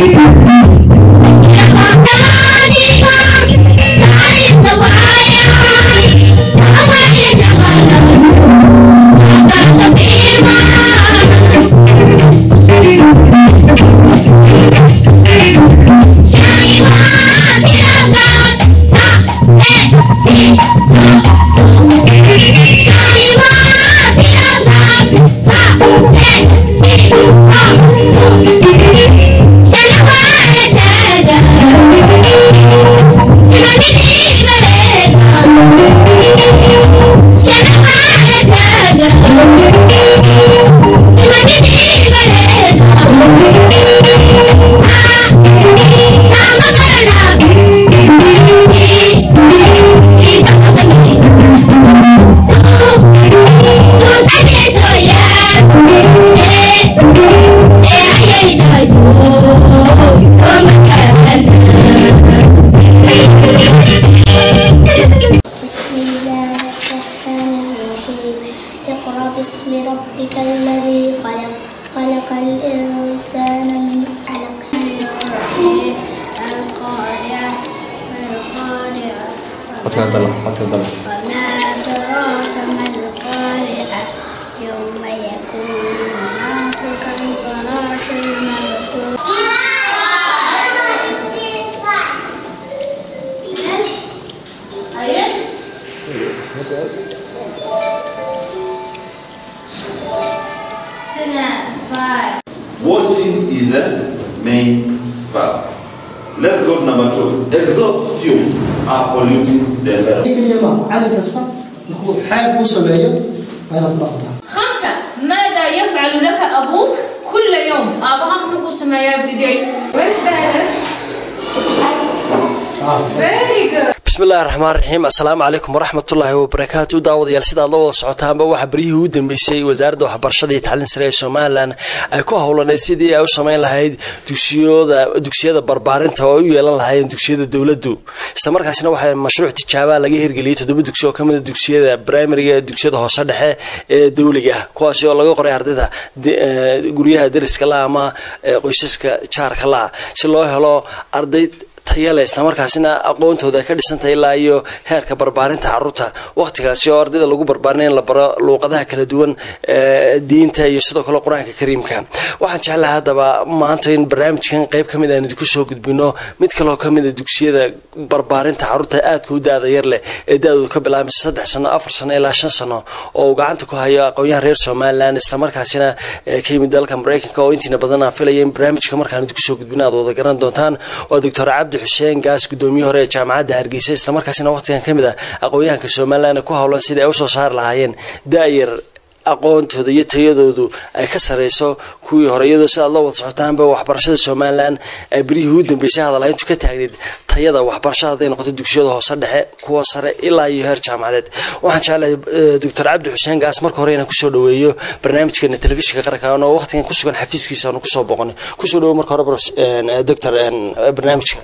بسم الله الرحمن الرحيم اقرأ باسم ربك الذي خلق خلق الإنسان من علق الرحيم القارعة القارعة codka dalo codka dalo وما أدراك ما القارعة يوم يكون الناس كالفراش المبثوث Watching is the main verb. Let's go to number two. Exhaust fumes are polluting the environment. keliya ma macallin kasta markuu xeeb ku sameeyo waa inaad dhaqdaa خمسة ماذا يفعل لك أبوك كل يوم أبغى نقول سمايا فيديو Where is the other? Very good. bismillahi raxmaan raxiim assalaamu calaykum waraxmatullaahi wabarakaatu daawadayaal sidaad la wada socotaanba waxaa beryihii u dambeysay wasaaradda waxbarashada iyo tacliin sare ee somalilan ay ku howlaneyd sidii ay u samayn lahayd dugsiyooda dugsiyada barbaarinta oo ay u yeelan lahaayeen dugsiyada dowladdu islamarkaasina waxaa mashruuc tijaabaa laga hirgeliyey toddoba dugsi oo kamid a dugsiyada primariga ee dugsiyada hoose dhexe ee dowliga kuwaasi oo laga qoray ardayda de- eh, guryaha deriska la ama eh, qoysaska jaarka la si loo helo arday tayale islamarkaasina aqoontooda ay ka dhisantahay ilaa iyo heerka barbaarinta caruurta waqtigaasi oo ardayda lagu barbaarinay in la baro luuqadaha kala duwan ee diinta iyo sidoo kale qur-aanka kariimka waxaan jeclahay haddaba maanta in barnaamijkan qayb ka mid aan idinku soo gudbino mid kaloo ka mid a dugsiyada barbaarinta caruurta aadka u daada yar leh ee da-doodu ka bilaabmaysa saddex sano afar sano ilaa shan sano oo uu gacanta ku hayo aqoonyahan reer somalilan islamarkaasina ee ka yimid dalka mareykanka oo intiina badan aan filaya in barnaamijka markaan idinku soo gudbino aad wada garan doontaan waa doctor cabdi xuseen gaas gudoomiye hore ee jaamacadda hargeysa islamarkaasina waqtigan ka mid ah aqoonyahanka somalilan ee ku howlan sidii ay usoo saari lahaayeen da-yar aqoontooda iyo tayadoodu ay ka sareyso kuwii hore iyadoo sidaad la wada socotaanba waxbarashada somalilan ay beryihii u dambeysay hadalhayntu ka taagneyd tayada waxbarashada hadday noqoto dugsiyada hoose dhexe kuwa sare ilaa iyo heer jaamacadeed waxaan jeclahay eh, doctor cabdi xuseen gaas marka hore inaan kusoo dhaweeyo barnaamijkeena telefishinka qaranka oo waqtigan ku sugan xafiiskiisa aanu kusoo boqonay kusoo dhawo marka hore prof- eh, doctor eh, barnaamijka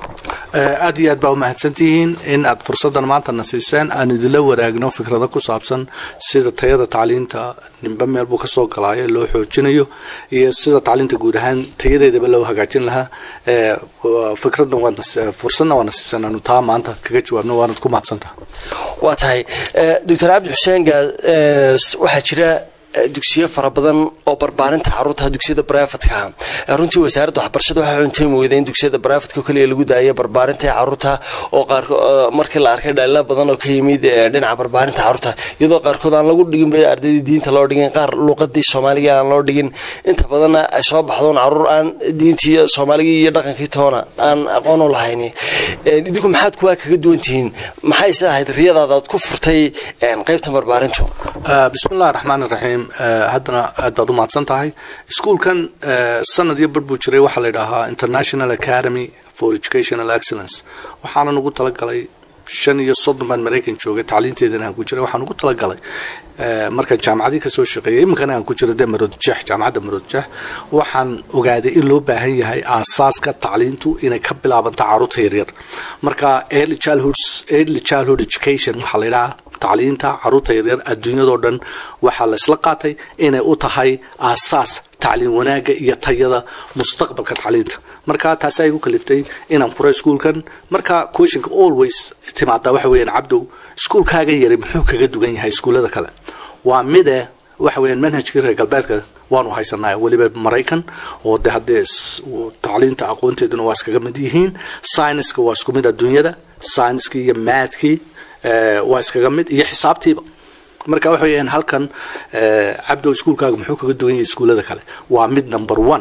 aad iyo aad baa umahadsantihiin in aad fursaddan maantana siiseen aan idinla waraagno fikrado ku saabsan sida tayada tacliinta nimbe meel buu kasoo galaayo loo xoojinayo iyo sida tacliinta guud ahaan tayadeedaba loo hagaajin lahaa Eh, waa- fikradna waadna si- fursadna waana siisan aanu taa maanta kaga jawaabno waanad ku mahadsantaha waa tahay Eh, doctor cabdi xuseen gaas eh, s- waxaa jira eh, dugsiyo fara badan oo barbaarinta caruurta dugsiyada brifatka ah runtii wasaaradda waxbarashada waxaa cuntay mooday in dugsiyada brifatka kaliya lagu daayo barbaarinta caruurta oo qaar markii la arkay dhaliilo badan oo ka yimid eh, dhinaca barbaarinta caruurta iyadoo qaarkood aan lagu dhigin ba ardaydii diinta loo dhigin qaar luuqadii soomaaliga aan loo dhigin inta badanna ay soo baxdoon caruur aan diintii iyo soomaaligii iyo dhaqankii toona aan aqoon u lahayn Eh, idinku maxaad kuwaa kaga duwan tihiin maxay se ahayd riyadaada aad ku furtay eh, qaybtan barbaarintu Eh, bismillahi raxmaan iraxiim Eh, haddana aad baad u mahadsan tahay iskuulkan eh, sanad iyo bar buu jiray waxaa la yidhaahaa international academy for educational excellence waxaana ugu talagalay shan iyo soddon baan maraykan joogay tacliinteedana aan ku jiray waxaan ugu talagalay eh, markaan jaamacadii kasoo shaqeeyay iminkana aan ku jiro de maroodjex jaamacadda maroodjex waxaan ogaaday in loo baahan yahay aasaaska tacliintu inay ka bilaabanto caruurta yaryar marka early childhood early childhood education waxaa la yidhahaa tacliinta caruurta yaryar adduunyadoo dhan waxaa la isla qaatay inay u tahay aasaas tacliin wanaagga iyo tayada mustaqbalka tacliinta marka taasi ay igu kaliftay inaan furo iskuulkan marka questionka always timaadaa waxa weeyaan cabdow iskuulkaaga yari muxuu kaga dugan yahay iskuullada kale waa mide waxa weeyaan manhajkii reer galbeedka waanu haysanaa weliba maraykan oo de haddee s- tacliinta aqoonteeduna waa iskaga mid yihiin scienceska waa isku mid adduunyada scienckii iyo maadkii eh, waa iskaga mid iyo xisaabtiiba marka waxa weeyaan halkan eh, cabdow iskuulkaaga muxuu kaga duwan yahay iskuullada kale waa mid number one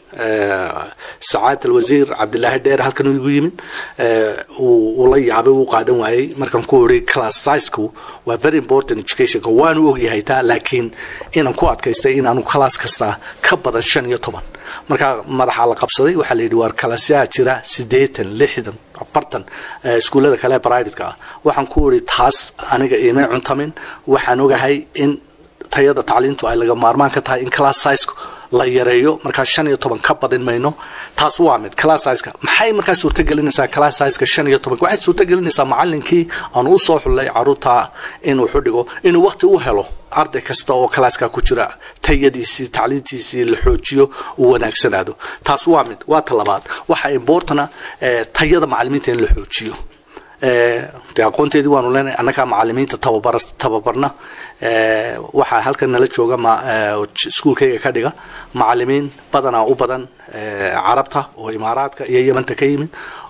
sacaad alwasiir cabdilaahi dheer halkan uu igu yimid eh, uu uu la yaabay uu qaadan waayey markaan ku iri class sizeku waa very important educationka waanu ogyahay taa laakiin inaan ku adkaystay inaanu class kasta ka badan shan iyo toban marka madaxa la qabsaday waxaa la yidhi waar kalasyaa jira siddeetan lixdan afartan eh, iskuullada kale privateka ah waxaan ku iri taas aniga iimay cuntamin waxaan ogahay in tayada tacliintu ay laga maarmaan ka tahay in class size la yareeyo markaa shan iyo toban ka badin mayno taas waa mid class sizeka maxay markaa suurtagelinaysaa class sizeka shan iyo tobanka waxay suurtagelinaysaa macalinkii aan u soo xullay caruurta inuu xudhigo inuu waqti u helo arday kasta oo kalaaska ku jira tayadiisii tacliintiisii la xoojiyo uu wanaagsanaado taas waa mid waa ta labaad waxaa importana eh, tayada macalimiinta in la xoojiyo Eh, dee aqoonteedii waanu leenahay annagaa macalimiinta tababar tababarna Eh, waxaa halkan nala jooga ma eh, j- iskuulkayga ka dhiga macalimiin badanaa u badan eh, carabta oo imaaraadka iyo yemanta ka yimid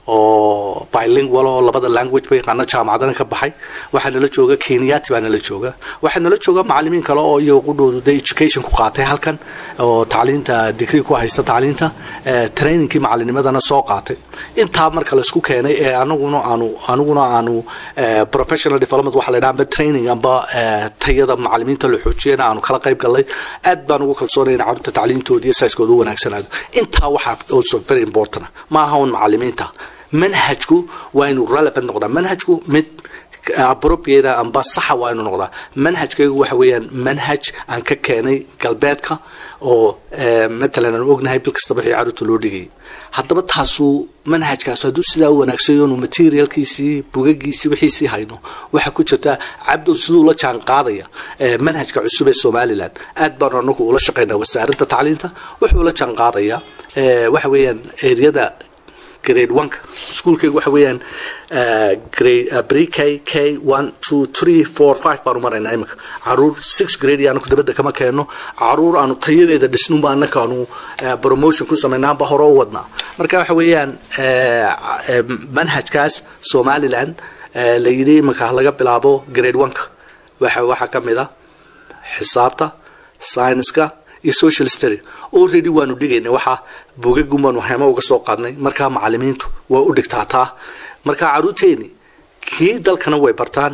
oo bilingual oo labada language ba yaqaana jaamacadana ka baxay waxaa nala jooga kenyati baa nala jooga waxaa nala jooga macalimiin kale oo iyaga qudhoodu de education ku qaatay halkan oo tacliinta degree ku haysta tacliinta eh, trainingkii macalinimadana soo qaatay intaa marka laisku keenay ee anaguna aanu aniguna aanu eh, professional development waxa la yidhaha amba training amba eh, tayada macalimiinta la xoojiyana aanu kala qayb galnay aad baan ugu kalsoonay in carruurta tacliintooda iyo saiskooda u wanaagsanaado intaa waxaa also very important ma aha un macalimiinta manhajku waa inuu relevant noqdaa manhajku mid appropriate amba saxa waa inuu noqdaa manhajkaygu waxa weeyaan manhaj aan ka keenay galbeedka oo eh, matalan aan ognahay bil kastaba wixii carruurta loo dhigayay haddaba taasuu manhajkaas hadduu sidaa u wanaagsan yahay materialkiisii bugagiisii wixiisii hayno waxaa ku jirta cabdow siduu la jaan qaadaya eh, manhajka cusub ee somalilan aad baanu anagu ula shaqaynaa wasaaradda tacliinta wuxuu la jaan qaadaya eh, waxa weeyaan eriyada grade one-ka iskuulkaygu waxa weeyaan uh, grade uh, pre k k one two three four five baanu maraynaa iminka caruur six grade iyo anaku dabadda kama keenno caruur aanu tayadeeda dhisnunba annaka aanu uh, promotion ku samaynaanba hore u wadnaa marka waxa weeyaan uh, uh, manhajkaas somaliland uh, la yidhi iminka laga bilaabo grade one-ka waxa waxaa ka mid a xisaabta science-ka iyo social study already waanu dhigaynay waxaa bugagun baanu hemo uga soo qaadnay markaa macalimiintu waa u dhigtaataa markaa caruurteeni kii dalkana way bartaan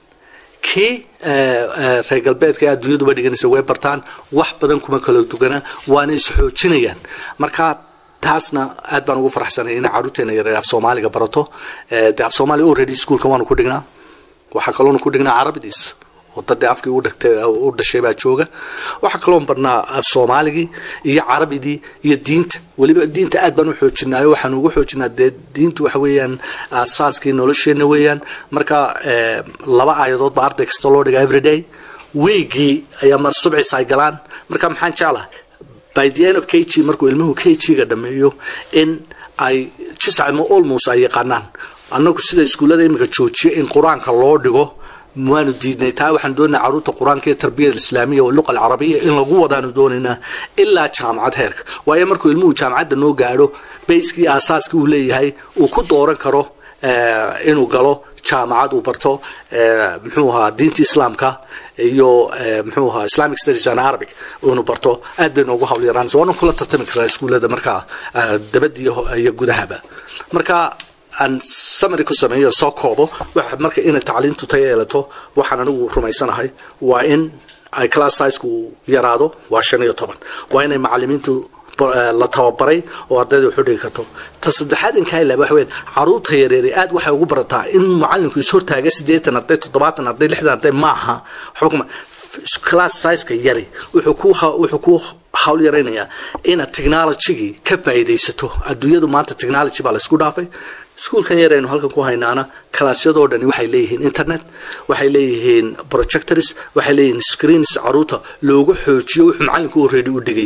kii eh, eh, reer galbeedka ee adduunyaduba dhiganaysa way bartaan wax badan kuma kala dugana waana isxoojinayaan markaa taasna aad baan ugu faraxsanay in caruurteena yareer af soomaaliga barato Eh, dee af soomaaliga already iskuulka waanu ku dhignaa waxaa kaloona ku dhignaa carabidiis oo dadii afkii u dhagtay u dhashay baa jooga waxaa kaloon barnaa af soomaaligii iyo carabidii iyo diinta weliba diinta aad baan u xoojinaayo waxaan ugu xoojinaa dee diintu waxa weeyaan aasaaskii nolosheenna weeyaan marka eh, laba aayadood baa arday kasta loo dhigaa everyday wiigii ayaa mar subcis ay galaan marka maxaan jeclahay by the end of k g markuu ilmuhu k g-ga dhameeyo in ay jiscamo almost ay yaqaanaan annagu sida iskuullada iminka joojiya in qur-aanka loo dhigo waanu diidnay taa waxaan doonaa caruurta qur-aanka iyo tarbiyada islaamiya oo luqa alcarabiya in lagu wadaanu doonaynaa ilaa jaamacad heerka waayo markuu ilmuhu jaamacadda noo gaadho bayskii aasaaskii uu leeyahay uu ku dooran karo eh, inuu galo jaamacad uu barto eh, muxuu ahaa diinta islaamka iyo eh, muxuu ahaa islamic studies and arabic inuu barto aad bay noogu hawl yaraan so waanan kula tartami karaa iskuullada markaa eh, dabadda iyo iyo gudahaba marka aan samary ku sameeyo soo koobo waxa marka inay tacliintu tayo yeelato waxaan anigu rumaysanahay waa in ay class sizeku yaraado waa shan iyo toban waa inay macalimiintu bo- eh, la tababaray oo ardayda waxu dhigi karto ta saddexaad in kaa ilaaba waxa weyn caruurta yareeri aad waxay ugu barataa in macalinku is hortaaga siddeetan arday toddobaatan arday lixdan arday maaha waxba kuma class sizeka yari wuxuu ku ha- wuxuu ku hawl yaraynayaa inaad technologygii ka faa'iidaysato adduunyadu maanta technology baa la isku dhaafay iskuulkan yar aynu halkan ku haynaana kalaasyadoo dhani waxay leeyihiin internet waxay leeyihiin projectors waxay leeyihiin screens caruurta loogu xoojiyo wuxuu macalinku already u dhigayay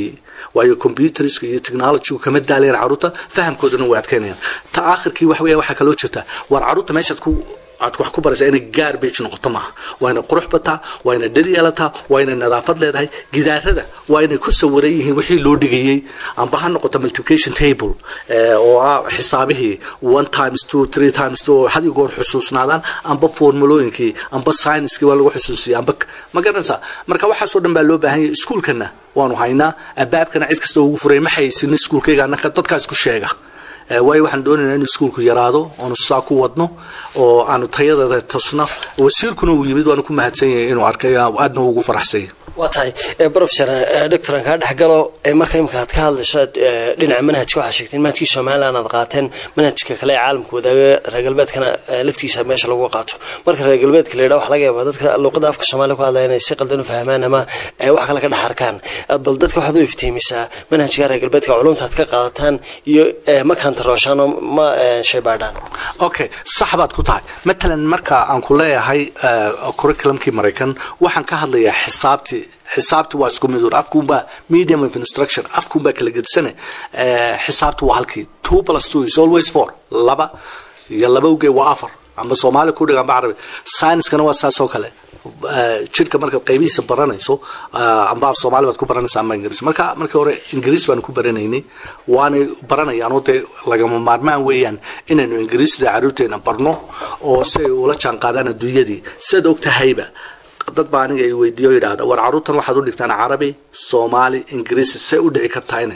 waayo computerska iyo technologygu kama daalayaan caruurta fahamkoodana way adkeynayaan ta aakhirkii waxa weeyaan waxaa kaloo jirta waar caruurta meeshaad ku aad wax ku baraysaa inay garbage noqoto maaha waa inay qurux bataa waa inay dhir yeelataa waa inay nadaafad leedahay gidaarada waa inay ku sawiran yihiin wixii loo dhigayey amba ha noqoto multiplication table eh, oo ah xisaabihii one times two three times two oo had iyo goor xusuusnaadaan amba formulooyinkii amba scienckii waa lagu xusuusiyay amba ma garanaysaa marka waxaasoo dhan baa loo baahan yahay iskuulkana waanu haynaa abaabkana cid kasta ugu furay ma haysin iskuulkayga annaka dadkaas ku sheega Eh, waayo waxaan doonaynaa in iskuulku yaraado oonu saa ku wadno oo aanu tayadeeda tusno wasiirkuna uu yimid waanu ku mahadsan yahay inuu arkay aadna ugu faraxsan yahay waa tahay professor doctor aan kaa dhexgalo ee marka imika aad ka hadlaysaad eh, dhinaca manhajka waxaad sheegteen manhajkii somaliland aad qaateen manhajka kale ee caalamka wadaaga reer galbeedkana eh, laftiisa meesha lagu qaato marka reer galbeedka la yidhaha waxa laga yaabaa dadka luqada afka soomaaliya ku hadlaya inay si qaldan u fahmaan ama eh, wax kale ka dhex arkaan Eh, bal dadka waxaad u iftiimisaa manhajka reer galbeedka culumta aad ka qaadataan iyo eh, ma kantarooshaan oo ma eh, shaybaadhaan okay sax baad ku tahay matalan marka aan ku leeyahay eh, curriculumkii maraykan waxaan ka hadlayaa xisaabtii xisaabti waa isku mid un afkuunbaa medium of instruction afkuunbaa kala gedisane eh, xisaabti waa halkii two plus two is always four laba iyo laba ugee waa afar amba soomaali ku dhig amba carabi science-kana waa saas oo kale Eh, jidhka markaad qaybihiisa baranayso eh, amba af soomaali baad ku baranaysa amba ingiriis marka markii hore ingiriis baan ku baranaynay waanay baranayaan oo dee lagama maarmaan weeyaan inaynu ingiriisda caruurteena barno oo si ay ula jaan qaadaan adduunyadii sidaad og tahayba dad baa aniga i weydiiyo yidhaahda war caruurtan waxaad u dhigtaan carabi soomaali ingiriisi say u dhici kartahayna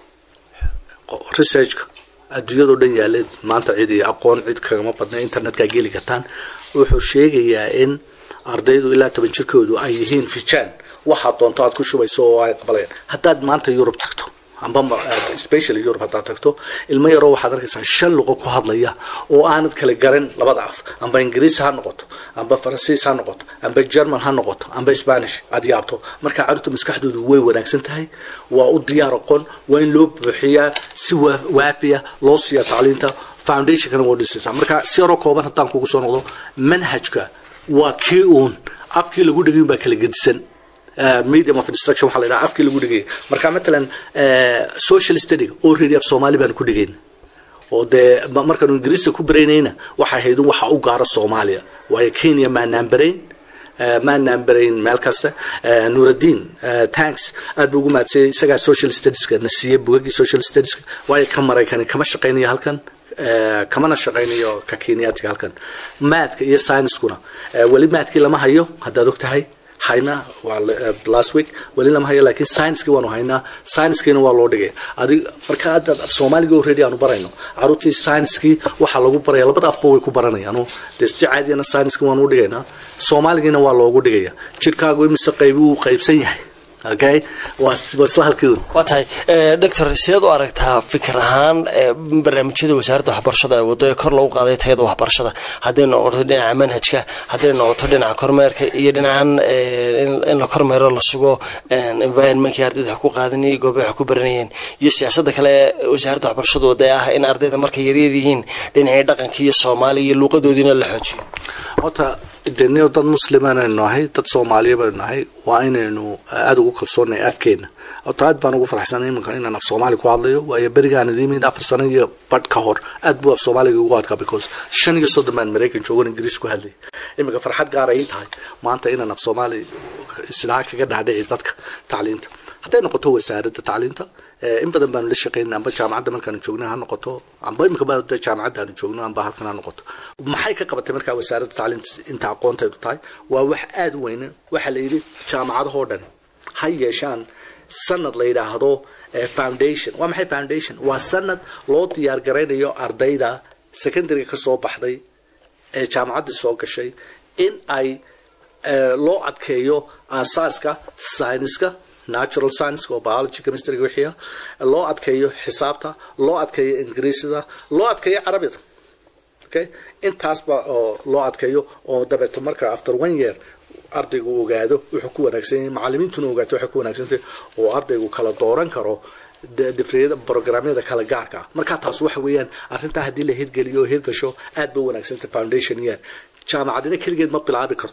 researchka adduunyadao dhan yaaleed maanta cid iyo aqoon cid kagama badna internetkaa geli kartaan wuxuu sheegayaa in ardaydu ilaa toban jirkoodu ay yihiin fijaan waxaad doonto aad ku shubayso oo ay qabalayaan haddaad maanta yurub tagto amba ma- eh, specially yurub haddaad tagto ilmo yaroo waxaad arkaysaa shan luqo ku hadlaya oo aanad kala garan labada af amba ingiriis ha noqoto amba faransiis ha noqoto amba german ha noqoto amba spanish aad yaabto marka carruurta maskaxdoodu way wanaagsan tahay waa u diyaar aqoon waa in loo buuxiyaa si waa- waafiya loo siiya tacliinta foundationkana waa dhisaysaa marka si yaroo kooban haddaan kugu soo noqdo manhajka waa kii uun afkii lagu dhigay baa kala gedisan Uh, medium of instruction waxaa la yidhaha afkii lagu dhigay marka matalan uh, social study already af soomaali baan ku dhigayn oo dee ma- markaanu ingiriiska ku baraynayna waxay ahayd in waxa u gaaro soomaaliya waayo kenya maanaan barayn uh, maanaan barayn meel kasta uh, nuuraddiin uh, tanks aad buu ugu mahadsayay isagaa social studieska na siiyey bugagii social studieska waayo ka maraykani kama shaqaynayo halkan Eh, kamana shaqaynayo ka kenyaatiga halkan maadka iyo science-kuna eh, weli maadkii lama hayo haddaad og tahay hayna waa la- eh, last week weli lama hayo laakiin science-kii waanu haynaa science-kiina waa loo dhigay adig marka hadda soomaaliga already aanu barayno caruurtii science-kii waxaa lagu baraya labada afba way ku baranayaan oo dee si caadiyana science-kii waanu u dhigaynaa soomaaligiina waa loogu dhigaya jidhkaagu imise qaybi uu qaybsan yahay okay waa is- waa isla halkii un waa tahay eh, doctor sideed u aragtaa fikir ahaan eh, barnaamijyada wasaaradda waxbarashada ee waddo ee kor loogu qaaday tayada waxbarashada hadday noqoto dhinaca manhajka hadday noqoto dhinaca kormeerka iyo dhinacan eh, in- in la kormeero la sugo eh, environmentkii ardayda wax ku qaadanayay goobaha wax ku baranayeen iyo siyaasadda kale ee wasaaradda waxbarashada wadda ee ah in ardayda markay yaryar yihiin dhinacii dhaqanka iyo soomaaliya iyo luuqadoodiina la xoojiyo horta deniyo dad muslimaan aynu nahay dad soomaaliya baynu nahay waa inaynu aada ugu kalsoonay afkeena horta aad baan ugu faraxsanay iminka inaan af soomaali ku hadlayo waayo berigaan idimid afar sano iyo badh ka hor aad buu af soomaaliga ugu adkaa because shan iyo soddon baan maraykan joogan ingiriis ku hadlayay iminka farxad gaar ay ii tahay maanta inaan af soomaali isnaa kaga dhaadhici dadka tacliinta hadday noqoto wasaaradda tacliinta eh, in badan baanu la shaqeynay amba jaamacadda markaanu joogno ha noqoto amba imika ba de jaamacadda aanu joogno amba halkan ha noqoto maxay ka qabatay markaa wasaaradda tacliinta inta aqoonteedu tahay waa wax aada u weyne waxaa la yidhi jaamacadahoo dhan ha yeeshaan sanad la yidhaahdo eh, foundation waa maxay foundation waa sanad loo diyaar garaynayo ardayda secondary ka soo baxday ee jaamacadda soo gashay in ay eh, loo adkeeyo aasaaska sayniska natural science oo biology chemistry wixii ah loo adkeeyo xisaabta loo adkeeyo ingiriisida loo adkeeyo carabida okay intaasba oo loo adkeeyo oo dabeeto marka after one year ardaygu ogaado wuxuu ku wanaagsan yahay macalimiintuna ogaato waxay ku wanaagsantahay oo ardaygu kala dooran karo de- difriyada programyada kala gaarka ah marka taas waxa weeyaan arrintaa haddii la hirgeliyo oo hirgasho aad ba wanaagsantahay foundation year jaamacadina keligeed ma bilaabi karto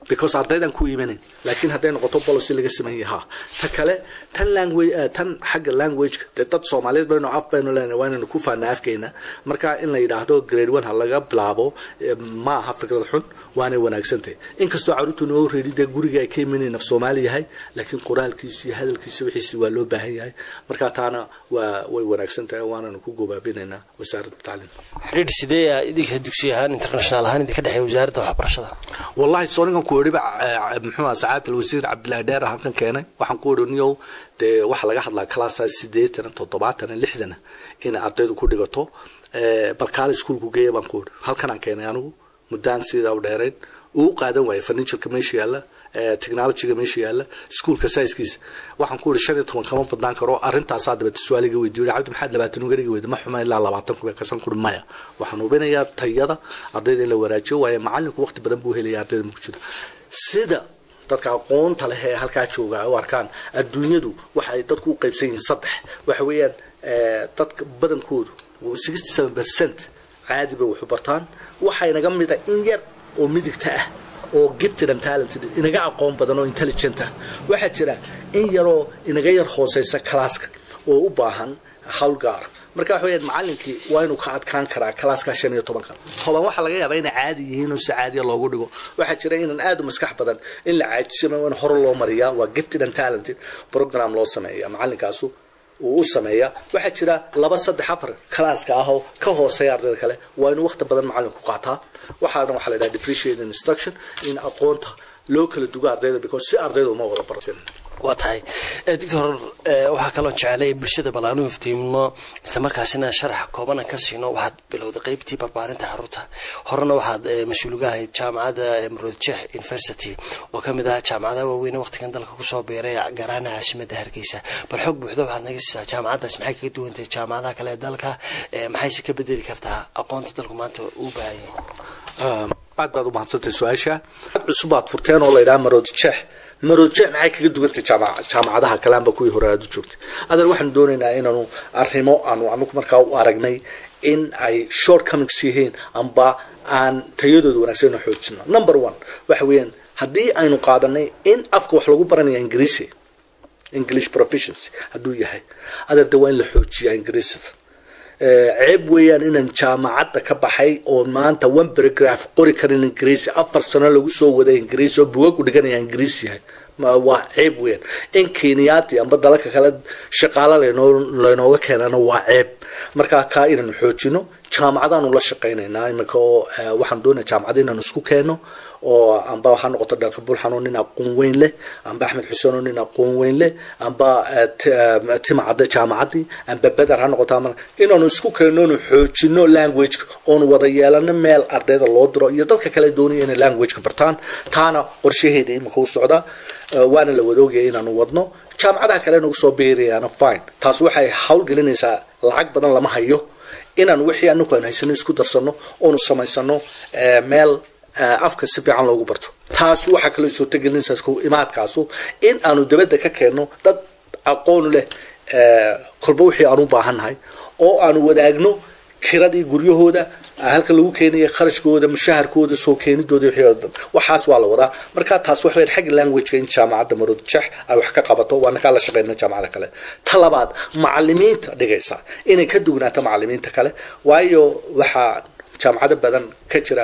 because ardaydan ku imanin laakiin hadday noqoto policy laga sameeyay ha ta kale tan language eh, tan xagga language dee dad soomaaliyeed baynu af baynu leenahay waa inaynu ku faana afkeena marka in la yidhaahdo grade one ha laga bilaabo eh, ma aha fikrad xun waanay wanaagsantahay inkastoo caruurtu noo reedi dee guriga ay ka imanayeen af soomaali yahay laakiin qoraalkiisi iyo hadalkiisi wixiisi waa loo baahan yahay marka taana waa way wanaagsan tahay waananu ku gobaabinaynaa wasaaradda tacliinta xidhiidh sidee ah idinka dugsi ahaan international ahaan idinka dhexeeya wasaaradda waxbarashada wallahi soo ninkan ku yidhi muxuu ahaa sacaad alwasiir cabdillahi dheer halkan keenay waxaan ku yidhi niyow dee waxaa laga hadlaa classa siddeetan toddobaatan lixdan in ardaydu ku dhigato Eh, bal kaale iskuulku geeya baan ku yidhi halkanaan keenay anigu muddaan sidaa u dheerayn uu qaadan waayay furnitureka meesha yaalla eh, technologyga meesha yaalla iskuulka saiskiisa waxaan ku yidhi shan iyo toban kama badnaan karo arrintaasaa dabeta su-aaliga weydiiyo yidhi, cabdi maxaad labaatan uga dhigi weyda ma xuma ilaa labaatan kuba kasan kuri maya waxaan hubinayaa tayada ardayda in la wanaajiyo waayo macalinku waqti badan buu helaya ardayda marku jiro sida dadka aqoonta leh ee halkaa jooga ay u arkaan adduunyadu waxa ay dadku u qaybsan yihiin saddex waxa weeyaan eh, dadka badankoodu sixty seven percent caadi bay wax u bartaan waxaa inaga mida in yar oo midigta ah oo gifted and talented inaga aqoon badan oo intelligent ah waxaa jira in yaroo inaga yar hooseysa kalaaska oo u baahan hawl gaar marka waxa weeyaan macalinkii waa inuu ka adkaan karaa kalaaska shan iyo tobanka toban waxaa laga yaabaa inay caadi yihiin oo si caadiya loogu dhigo waxaa jira inan aad u maskax badan in la caajisana waa in hore loo mariyaa waa gifted and talented program loo sameeya macalinkaasu uu u sameeya waxaa jira laba saddex afar kalaaska ah oo ka hooseeya ardayda kale waa inuu waqti badan macalinku qaataa waxaana waxaa la yidhaha differentiated instruction in aqoonta loo kala dugo ardayda because si ardayda uma wada barsin waa tahay Eh, doctor eh, waxaa kaloo jecelay bulshada bal aanu iftiimno isla markaasina sharax koobana ka siino waxaad bilowday qeybtii barbaarinta caruurta horena waxaad eh, mas-uul uga ahayd jaamacadda mrodjeh university oo kamid ah jaamacadaha waaweyn ee waqtigan dalka kusoo biiray gaar ahaan caasimadda hargeysa bal xog buuxda waxaad naga siisaa jaamacaddaas maxay kaga duwantahay jaamacadaha kale ee dalka Eh, maxayse ka bedeli kartaa aqoonta dalku maanta uu baahan yahay aad baad u mahadsantay su-aasha ad cusub aad furteen oo la yidhaha maroodjeex maroodjeex maxay kaga dugantay jaamac- jaamacadaha kale amba kuwii hore aad u joogtay adeer waxaanu doonaynaa inaanu arrimo aanu anagu markaa u aragnay in ay short comings yihiin amba aan tayadooda wanaagsan inu xoojino number one waxa weeyaan haddii aynu qaadanay in afka wax lagu baranaya ingiriisi english proficiency hadduu yahay adeer de waa in la xoojiyaa ingiriisida Eh, ceeb weeyaan inaan jaamacadda ka baxay oo maanta one paragraph qori karin ingiriisi afar sano lagu soo waday ingiriisi oo bugagu dhiganaya ingiriisi yahay Ma- waa ceeb weeyaan in kenyaati amba dalalka kale shaqaalo laynoo laynooga keenana waa ceeb marka kaa inaanu xoojino jaamacadaanu la shaqaynaynaa iminka oo eh, waxaan doonaya jaamacada inaanu isku keeno oo amba waxaa noqoto dhalka bulxan oo nin aqoon weyn leh amba axmed xuseen oo nin aqoon weyn leh amba eh, T- eh, timacadda jaamacadii amba beder ha noqoto ama inaanu isku keenno oonu xoojino languageka oonu wada yeelano meel ardayda loo diro iyo dadka kale doonaya inay languageka bartaan taana qorshaheeda imika u socda Eh, waana la wada ogaya inaanu wadno jaamacadaha kale nagu soo beerayaana fine taas waxay hawlgelinaysaa lacag badan lama hayo inaan wixii anagu aan haysano isku darsano oonu samaysano eh, meel eh, afka si fiican loogu barto taas waxaa kaloo suurtagelinaysaa isku imaadkaasu in aanu dabadda ka keenno dad aqoon leh eh, kolba wixii aan u baahannahay oo aanu wadaagno kiradii guryahooda halka lagu keenaya kharashkooda mushaharkooda soo keenidooda wixii oo dhan waxaas waa la wadaa marka taas waxa weyn xagga languageka in jaamacadda maroodjeex ay wax ka qabato waana kaa la shaqeyna jaamacada kale ta labaad macalimiinta dhigaysa inay ka dugnaato macalimiinta kale waayo waxaa jaamacado badan ka jira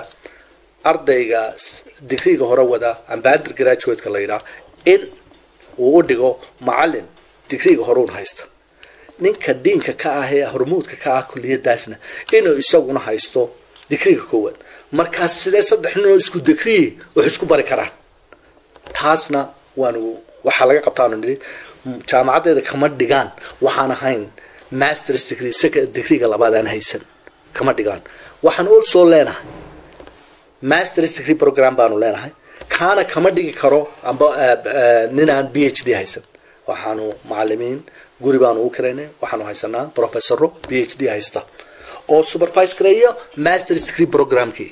ardayga digriga hore wada amba undergraduate-ka la yidhaah in uu u dhigo macalin digriga hore un haysta ninka diinka ka ah ee hormuudka ka ah kuliyadaasna inuu isaguna haysto digriga koowaad markaas sidee saddex nin oo isku digriyi wax isku bari karaan taasna waanu waxaa laga qabtaanu nidhi jaamacaddeeda kama dhigaan waxaan ahayn masters degree second degreega labaad aan haysan kama dhigaan waxaan also leenahay masters degree program baanu leenahay kaana kama dhigi karo amba ninaan b h d haysan waxaanu macalimiin guri baanu u karaynay waxaanu haysanaa professoro b h d haysta oo supervise gareeya masters degree programkii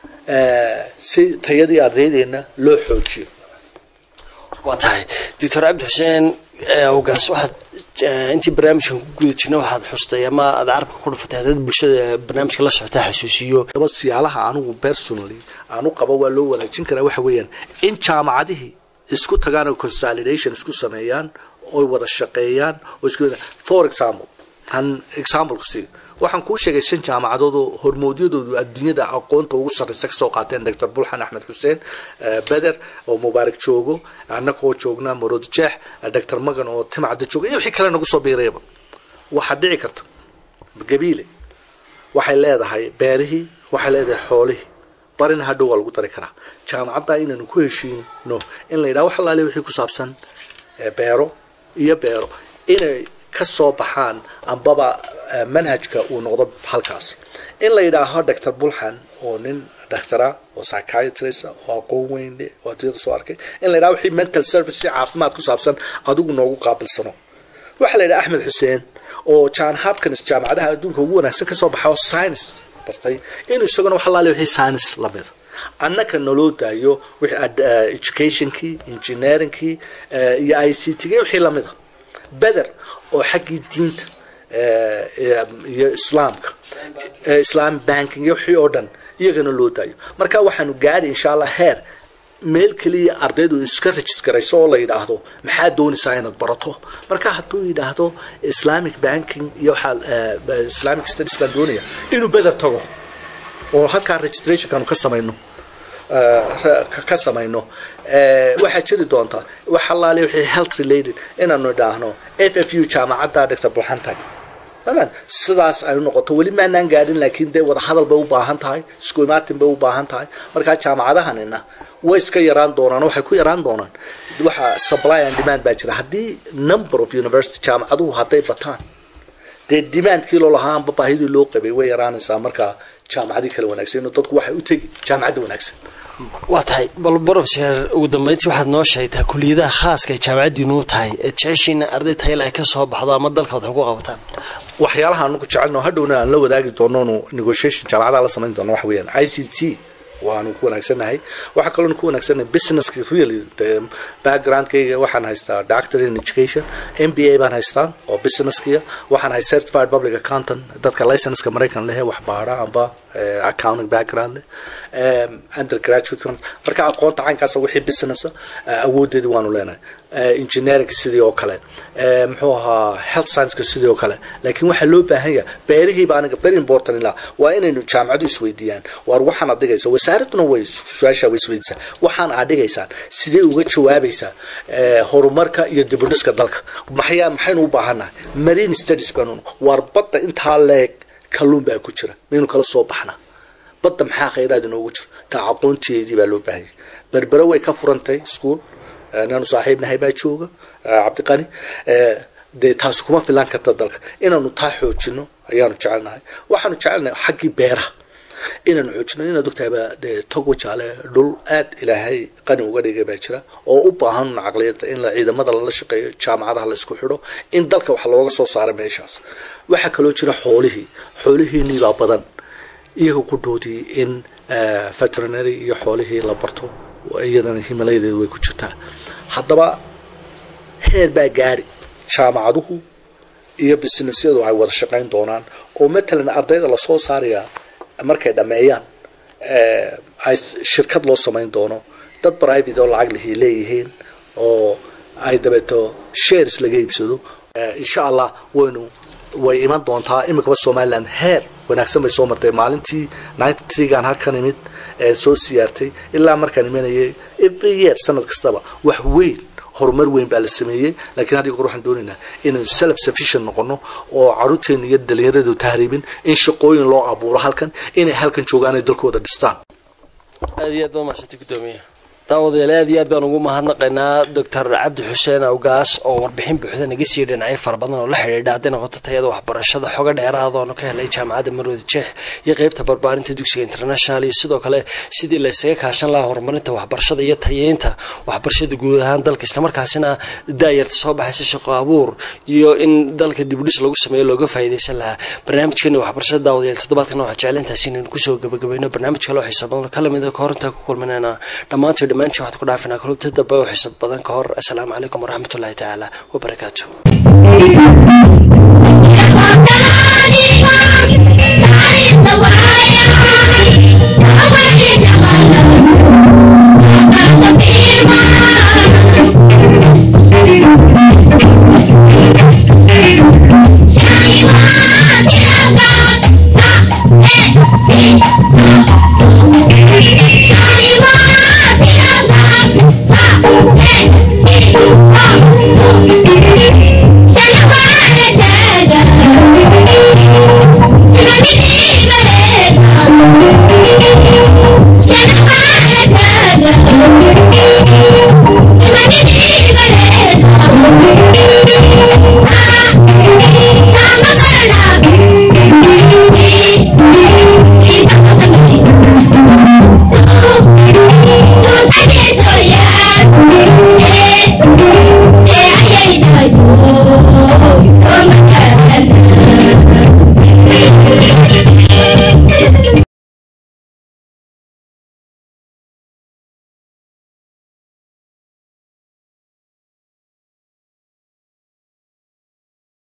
si tayadii ardaydeena loo xoojiyo waa tahay doctor cabdi xuseen awgaas waxaad eh, intii barnaamijkan ku guda jirna waxaad xustay ama aad carabka ku dhufatay hadad bulshada barnaamijka la socota xasuusiyo daba siyaalaha anigu personally aanu qabo waa loo wanaajin karaa waxa weeyaan in jaamacadihii isku tagaan oo consolidation isku sameeyaan oy wada shaqeeyaan oo isku for example han example ku sii waxaan kuu sheegay shan jaamacadood oo hormoodyadoodu adduunyada aqoonta ugu sarreysa kasoo qaateen dr bulxan axmed xuseen eh, beder oo mubaarak joogo annagoo joogna marod jeex dr magan oo timcadda jooga iyo wixii kale nagu soo biirayba waxaa dhici karta gabiile waxay leedahay beerihii waxay leedahay xoolihii barina hadhow waa lagu dari karaa jaamacadda inaynu ku heshiino in la yidhaha wax allaale wixii ku saabsan eh, beero iyo beero inay ka soo baxaan ambaba eh, manhajka uu noqdo halkaas in la yidhaaho dr bulxan oo nin doctora oo psychiatrist ah, oo aqoon weyn leh oo adduunyada soo arkay in la yidhaho wixii mental service si caafimaad ku saabsan adigu noogu qaabilsano waxaa la yidhaha axmed xuseen oo john hopkins jaamacadaha adduunka ugu wanaagsan kasoo baxa oo science bartay inuu isaguna wax allaale wixii science lamida annaka naloo daayo wixii ad- eh, educationkii engineeringkii eh, iyo i c t wixii lamida beder oo xaggii diinta eh, iyo- iyo islaamka eh, islam banking iyo wixii oo dhan iyagana loo daayo marka waxaanu gaadhi insha allah heer meel keliya ardaydu iska registarayso oo la yidhaahdo maxaa doonaysaa inaad barato marka hadduu yidhaahdo islamic banking iyo waxaa eh, islamic studies baan doonaya inuu beder tago oo halkaa registrationkaanu ka samayno eh, ka- ka samayno eh, waxaa jiri doonta wax allaale wixii health related inaanu idhaahno f f u jaamacadda dr buxantag faman sidaas ay noqoto weli maanaan gaadhin laakiin dee wadahadal bay u baahan tahay isku imaatin bay u baahan tahay markaa jaamacadahanina way iska yaraan doonaan waxay ku yaraan doonaan waxa supply and demand baa jira haddii number of university jaamacaduhu hadday bataan dee demandkii loo lahaa amba baahidii loo qabay way yaraanaysaa markaa jaamacadii kale wanaagsan inuu dadku waxay u tegi jaamacadda wanaagsan waa tahay bal brofeser ugu dambeyntii waxaad noo sheegtaa kuliyadaha khaaska ay jaamacaddiinu u tahay ee jeceshiina arday tayla ay ka soo baxdo ama dalka wax ku qabataan waxyaalaha anugu jecelno hadhowna aan la wadaagi doononu negotiation jaamacadaha la samayn doono waxa weeyaan i c t waanu ku wanaagsannahay waxaa kaloonu ku wanaagsannahay businesska really de backgroundkayga waxaan haystaa doctor in education m b a baan haystaa oo businesskiya waxaan hay certified public accountant dadka licenska maraykan lehe wax baara amba eh, accounting background leh um, undergraduate marka aqoonta caynkaasa wixii businessa uh, awoodeedii waanu leenahay uh, engineering sidii oo kale uh, muxuu ahaa health scienceka sidii oo kale laakiin waxaa loo baahan yahay beerihiiba aniga very important ilaa waa inaynu jaamacadu isweydiiyaan waar waxaan aad dhigaysa wasaaraduna way su-aasha way isweydiisaa waxaan aad dhigaysaan sidee uga jawaabaysaa uh, horumarka iyo dibudhiska dalka maxyaa maxaynu u baahannahay marine studies baanu waar badda intaa leeg kalluun baa ku jira maynu kala soo baxnaa badda maxaa khayraad inoogu jira taa aqoonteedii baa loo baahanyay berbere way ka furantay school inaanu saaxiibnahay baa jooga eh, cabdiqani eh, dee taasi kuma filan karta dalka inaanu taa xoojino ayaanu jecelnahay waxaanu jecelnahay xaggii beeraha inaanu xoojino inaad ogtahayba dee tog wajaale dhul aad ilaahay qani uga dhigay baa jira oo u baahan caqliyada in la ciidamada lala shaqeeyo jaamacadaha la isku xidho in dalka wax looga soo saaro meeshaas waxaa kaloo jira xoolihii xoolihiinii baa badan iyaga ku dhoodii in eh, veterinary iyo xoolihii la barto iyadana himalayadeedu way ku jirtaa haddaba heer baa gaari jaamacaduhu iyo businessyadu ay wada shaqayn doonaan oo matalan ardayda lasoo saarayaa markay dhammeeyaan eh, ay s- shirkad loo samayn doono dad private oo lacag lihii leeyihiin oo ay dabeeto shares laga iibsado Eh, insha allah waynu way iman doontaa imikaba somaliland heer wanaagsan bay soo martay maalintii ninety threegan halkan imid ee soo siyaartay ilaa markaan imanayay every year sanad kastaba wax weyn horumar weyn baa la sameeyey laakiin hadda goor waxaan doonaynaa inaynu self sufficient noqono oo caruurteena iyo dhalinyaradu tahriibin in shaqooyin loo abuuro halkan inay halkan joogaan ay dalkooda dhistaan aad iyo aad baa mahadsantay gudoomiye daawadayaal aad iyo aad baan ugu mahadnaqaynaa doctor cabdi xuseen awgaas oo warbixin buuxda naga sii dhinacyo fara badan oo la xidhiidha hadday noqoto tayada waxbarashada xogo dheeraada oonu ka helay jaamacadda marwada jeex iyo qeybta barbaarinta dugsiga international iyo sidoo kale sidii la isaga kaashan lahaa horumarinta waxbarashada iyo tayeynta waxbarashada guud ahaan dalka islamarkaasina daayarta soo baxaysa shaqo abuur iyo in dalka dibudhis lagu sameeyo looga faa'iidaysan lahaa barnaamijkeeni waxbarashada daawadayaal toddobaadkan waxaa jeclintaasi inaynu kusoo gabagabayno barnaamij kale oo xiisa badan oo kala mid a ka hor intaa ku kulminayna dhammaantii dhammaantiin waxaad ku dhaafinaa kulubta dambe oo xiisa badan ka hor assalaamu calaykum waraxmatullaahi tacaala wabarakaatu Thank you.